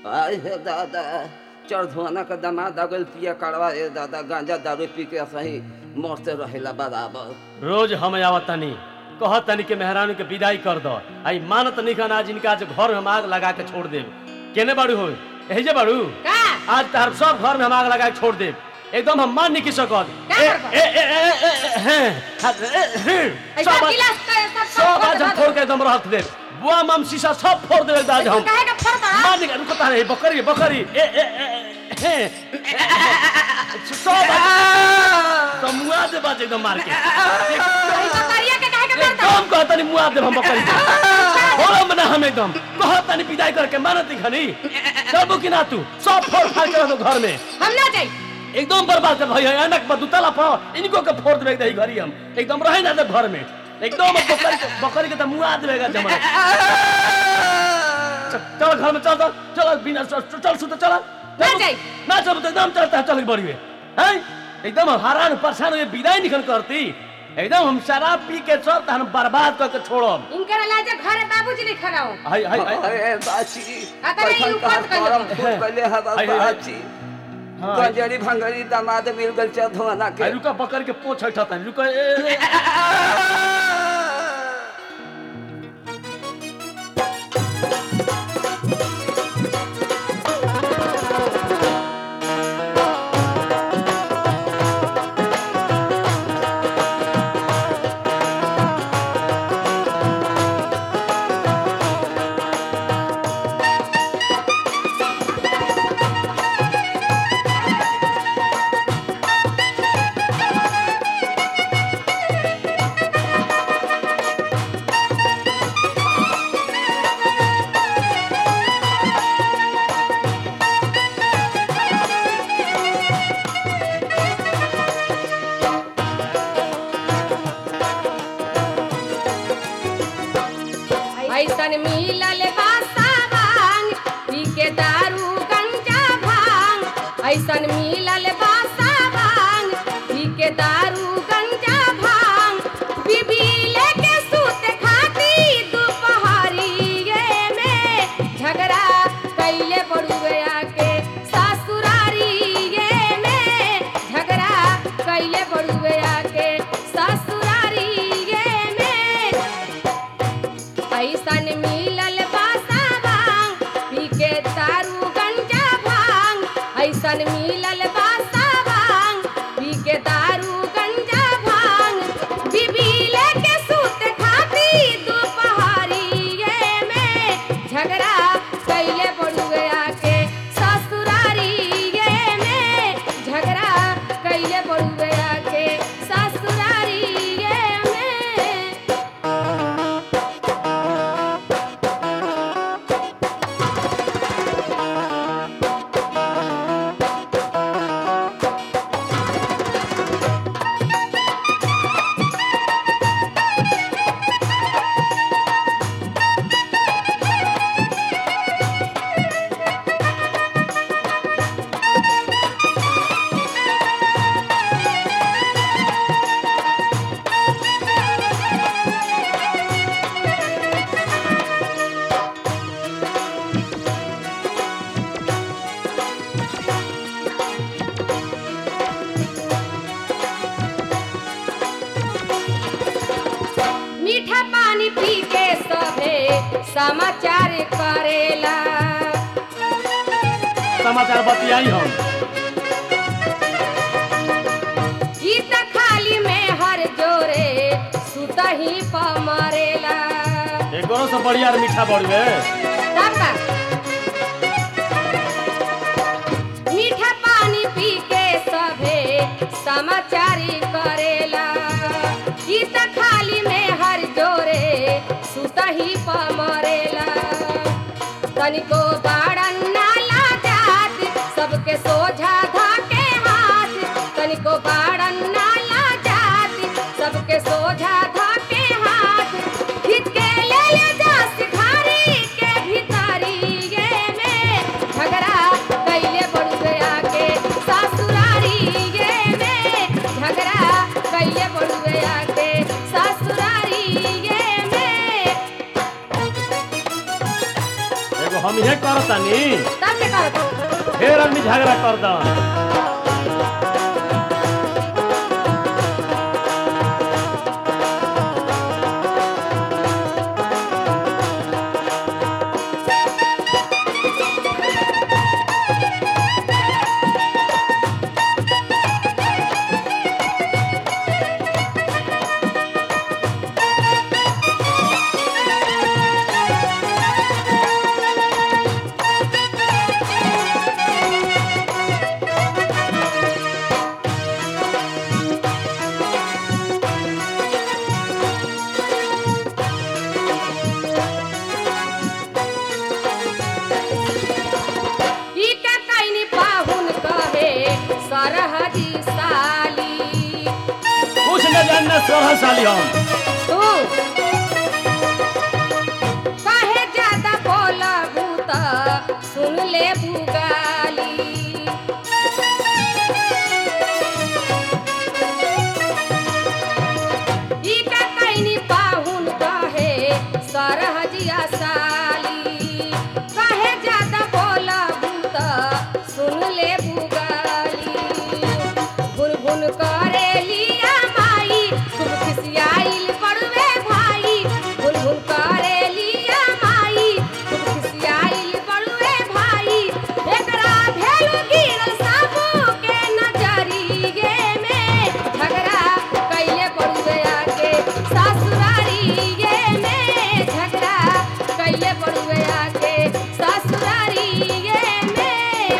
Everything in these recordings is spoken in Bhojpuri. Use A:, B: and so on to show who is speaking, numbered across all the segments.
A: आय हे दादा चढ़धुआना का दामाद अगल पिया कड़वा ए दादा गांजा दारू पी के सही मस्त रहेला बराबर
B: रोज हम आवतनी कहतनी के मेहरानू के विदाई कर दो आई मानत नहीं खाना आज इनका आज घर में हम आग लगा के छोड़ देब केने बाड़ू हो यही जे बाड़ू
C: का
B: आज तार सब घर में हम आग लगा के छोड़ देब एकदम हम मान नहीं की सकत
C: का
B: ए-
C: करबो?
B: ए- ए- ए- ए- ए- हैं, हैं, ए- हैं,
C: ऐसा
B: सब आज-
C: गिलास का सब
B: सब आज हम फोड़ के एकदम रख देब बुआ मम शीशा सब फोड़ देब आज हम
C: काहे का फरता
B: मान नहीं रुको तारे बकरी बकरी ए ए ए ए- हैं, सब आज- तो मुआ दे बाज एकदम मार के
C: ऐसा करिया के काहे का फरता
B: एकदम कहतनी मुआ दे हम बकरी के होरम ना हम एकदम कहतनी विदाई करके मानती खनी चलबो कि ना तू सब फोड़ फाड़ के रख दो घर में
C: हम ना जाई
B: एकदम बर्बाद कर भैया अनक पर दुतला पर इनको के फोड़ देबे दही घरी हम एकदम रहे ना दे घर में एकदम बकरी के बकरी के त मुआ देबेगा जमा चल घर में चल चल चल बिना चल चल सुत चल
C: ना जाई।
B: ना चल तो एकदम चलता है चल बड़ी में हैं एकदम हैरान परेशान ये विदाई निकल करती एकदम हम शराब पी के चल हम बर्बाद करके छोड़म
C: इनकर लाजे घरे बाबूजी नहीं खड़ाओ
B: हाय हाय हाय
A: अरे बाची
C: अतरे
A: कैसन
C: यूं
A: कहा
C: मत कहियो।
A: करम फूल कले हवा
B: हाय, हाय, हाय।
A: बाची
B: हाँ,
A: गंजरी भंगरी दामाद मिल गल चढ़धुआना के
B: हाय, रुका बकर के पोछ हटाता रुका ए, ए, ए,
C: ऐसन मिलल बासा भांग पी के दारू गंजा भांग ऐसन मिलल बासा भांग पी के दारू गंजा भांग बीबी लेके सूत खाती दुपहरिये में झगड़ा कैले बड़ुआ के ससुरारिये में झगड़ा कैले बड़ुआ के ससुरारिये में ऐसन मिलल बासा भांग पी के दारू गंजा भांग ऐसन मिलल बासा भांग पी के दारू गंजा भांग बीबी लेके सूत खाती दुपहरिये में झगड़ा कैले बड़ुआ के ससुरारिये में झगड़ा कैले बड़ुआ के ससुरारिये में मीठा पानी पी के सभे समाचार करेला
B: समाचार बतियाई हम
C: ई त खाली में हर जोरे सुतही प मरेला
B: एगोरो से बढ़िया और मीठा बढ़वे
C: तब का? मीठा पानी पी के सभे समाचारी करेला ई त खाली में हर जोरे सुतही प मरेला तनिको बाड़न नाला जात सबके सोझा धाके हाथ तनिको बाड़न नाला जात सबके सोझा धाके हाथ खींच के ले ले जा सिखारी के भीतरी ये में झगड़ा कैले बड़ गया के ससुरारी ये में झगड़ा कैले बड़ गया के ससुरारी ये में
B: तो हम इहे करतानी
C: तब के करत
B: फिर आदमी झगड़ा कर दो
C: ई के कैनी पाहुन कहे सरहदी साली
B: कुछ न जानना सोलह साली हम
C: तू काहे ज्यादा बोलबू त सुन ले बुगाली ई का कैनी पाहुन कहे सरहजिया साली काहे ज्यादा बोलबू त सुन ले बुगाली भुन भुन करे लिया माई खूब खिसियाइल पड़वे भाई भुन भुन करे लिया माई खूब खिसियाइल पड़वे भाई एकरा भेलु गिरल साबू के नजरिए में झगड़ा कैले पड़वे आके ससुरारिए में झगड़ा कैले पड़वे आके ससुरारिए में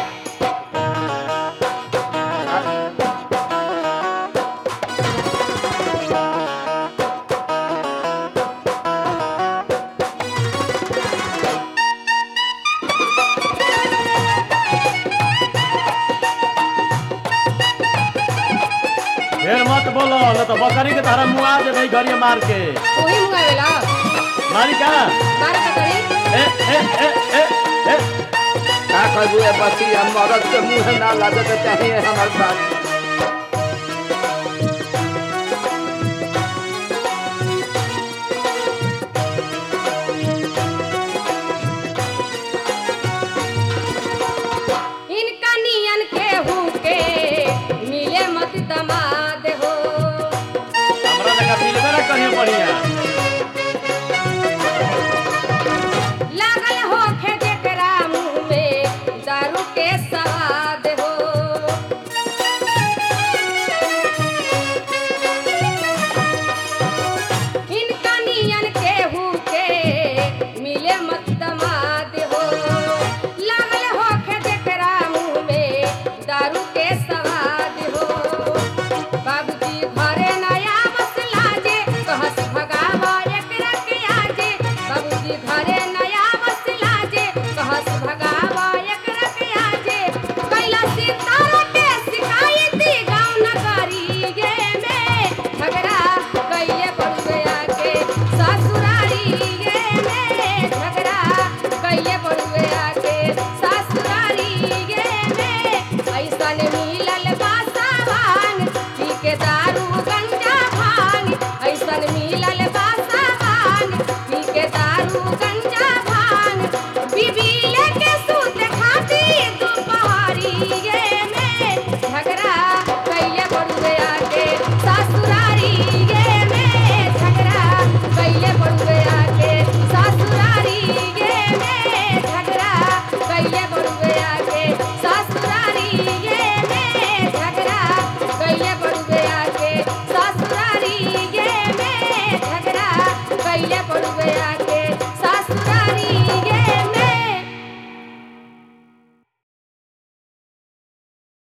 B: फिर मत बोलो न तो बकरी के तारा मुआ दे भाई घरिया मार के
C: वही मुंगावेला
B: मारी का
C: बार पकड़ी
B: ए ए ए ए ए
A: का कहबू ए बचिया मरद के मुंह ना लागत चाहिए हमार बात